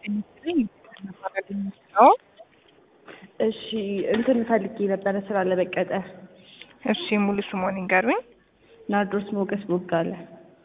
እሺ እንትን ፈልጌ ነበረ ስራ ለመቀጠር። እሺ ሙሉ ስሞን ይንገሩኝ። ናርዶስ ሞገስ ቦጋለ።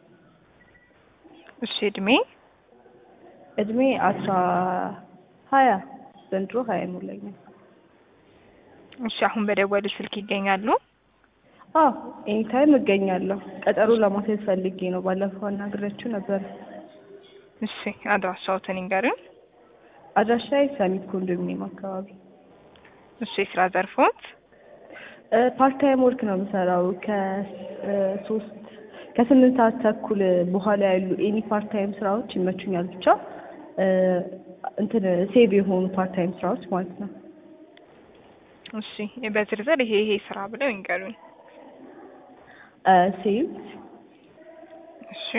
እሺ እድሜ እድሜ አስራ ሀያ ዘንድሮ ሀያ ይሞላኛል። እሺ አሁን በደወሉ ስልክ ይገኛሉ? አዎ ኤኒታይም እገኛለሁ። ቀጠሮ ለማስያዝ ፈልጌ ነው። ባለፈው አናግሬያችሁ ነበር። እሺ አድራሻዎትን ይንገሩኝ። አድራሻዬ ሰሚት ኮንዶሚኒየም አካባቢ። እሺ የስራ ዘርፎት? ፓርታይም ወርክ ነው የምሰራው ከሶስት ከስምንት ሰዓት ተኩል በኋላ ያሉ ኤኒ ፓርታይም ስራዎች ይመቹኛል። ብቻ እንትን ሴቭ የሆኑ ፓርታይም ስራዎች ማለት ነው። እሺ በዝርዝር ይሄ ይሄ ስራ ብለው ይንገሩኝ። ሴቭ እሺ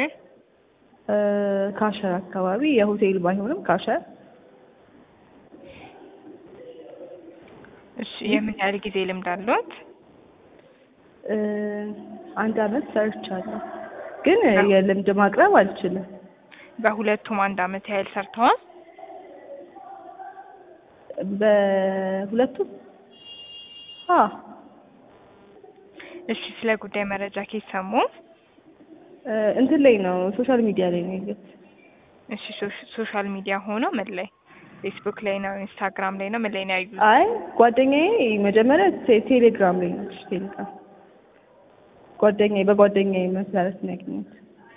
ካሸር አካባቢ የሆቴል ባይሆንም ካሸር እሺ የምን ያህል ጊዜ ልምድ አለዎት? አንድ አመት ሰርቻለሁ፣ ግን የልምድ ማቅረብ አልችልም። በሁለቱም አንድ አመት ያህል ሰርተዋል? በሁለቱም አ እሺ ስለ ጉዳይ መረጃ ከየት ሰሙ? እንትን ላይ ነው ሶሻል ሚዲያ ላይ ነው ያየሁት። እሺ ሶሻል ሚዲያ ሆኖ ምን ላይ? ፌስቡክ ላይ ነው? ኢንስታግራም ላይ ነው? ምን ላይ ነው ያዩት? አይ ጓደኛዬ መጀመሪያ ቴሌግራም ላይ ነች። ቴሌግራም ጓደኛዬ በጓደኛዬ መሰረት ነው ያገኘሁት።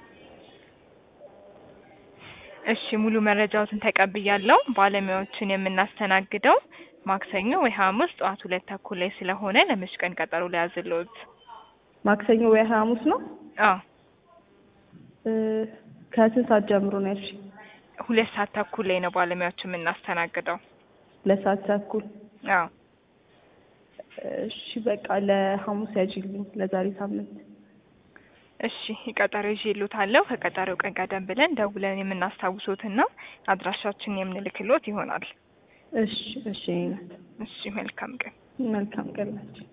እሺ ሙሉ መረጃዎትን ተቀብያለሁ። ባለሙያዎችን የምናስተናግደው ማክሰኞ ወይ ሐሙስ ጠዋት ሁለት ተኩል ላይ ስለሆነ ለመች ቀን ቀጠሮ ሊያዝልዎት? ማክሰኞ ወይ ሐሙስ ነው? አዎ ከስንት ሰዓት ጀምሮ ነው ያልሽኝ? ሁለት ሰዓት ተኩል ላይ ነው ባለሙያዎችን የምናስተናግደው። ሁለት ሰዓት ተኩል አዎ እሺ በቃ ለሐሙስ ያጅልኝ ለዛሬ ሳምንት። እሺ ቀጠሮ ይዤልዎታለሁ። ከቀጠሮው ቀን ቀደም ብለን ደውለን የምናስታውሶትና አድራሻችን የምንልክሎት ይሆናል። እሺ እሺ እሺ መልካም ቀን። መልካም ቀን ናቸው።